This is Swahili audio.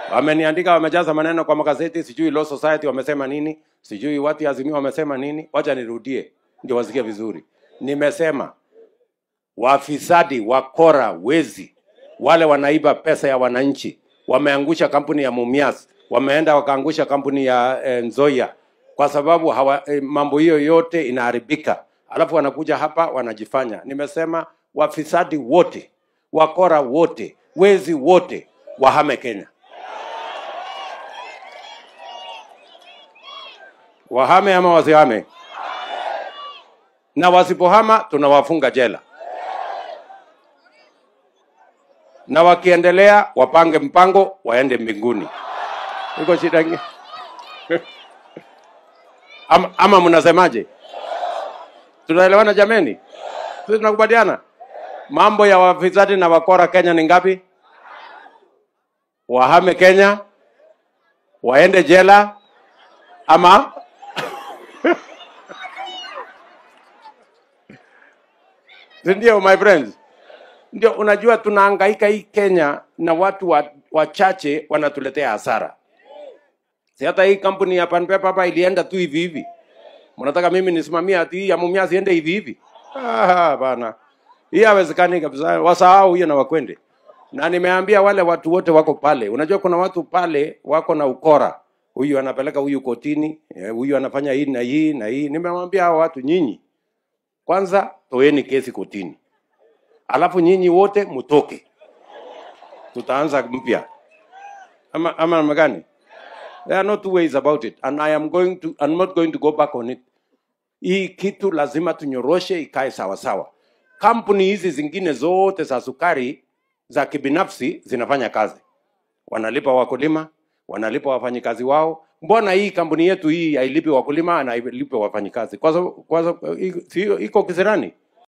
wameniandika wamejaza maneno kwa magazeti sijui law society wamesema nini sijui watu ya azimio wamesema nini wacha nirudie ndio wasikie vizuri nimesema wafisadi wakora wezi wale wanaiba pesa ya wananchi wameangusha kampuni ya mumias wameenda wakaangusha kampuni ya eh, nzoia kwa sababu hawa, eh, mambo hiyo yote inaharibika alafu wanakuja hapa wanajifanya nimesema wafisadi wote wakora wote wezi wote wahame kenya wahame ama wasihame na wasipohama tunawafunga jela na wakiendelea wapange mpango waende mbinguni iko shida ingi ama, ama mnasemaje tunaelewana jameni sisi tunakubaliana mambo ya wafisadi na wakora kenya ni ngapi wahame kenya waende jela ama Si ndio my friends ndio unajua tunahangaika hii kenya na watu wa- wachache wanatuletea hasara si hata hii kampuni ya panpepa hapa ilienda tu hivi hivi mnataka mimi nisimamie ati hii ya mumia siende hivi hivi Ah, bana hii hawezekani kabisa wasahau hiyo na wakwende na nimeambia wale watu wote wako pale unajua kuna watu pale wako na ukora huyu anapeleka huyu kotini eh, huyu anafanya hii na hii na hii nimewambia hao watu nyinyi kwanza toeni kesi kotini alafu nyinyi wote mtoke tutaanza mpya ama ama namna gani there are no two ways about it and i am going to I'm not going to go back on it hii kitu lazima tunyoroshe ikae sawa sawa kampuni hizi zingine zote za sukari za kibinafsi zinafanya kazi wanalipa wakulima wanalipa wafanyikazi wao mbona hii kampuni yetu hii hailipi wakulima na hailipi wafanyikazi kwa sababu kwa sababu- i- si- iko kisirani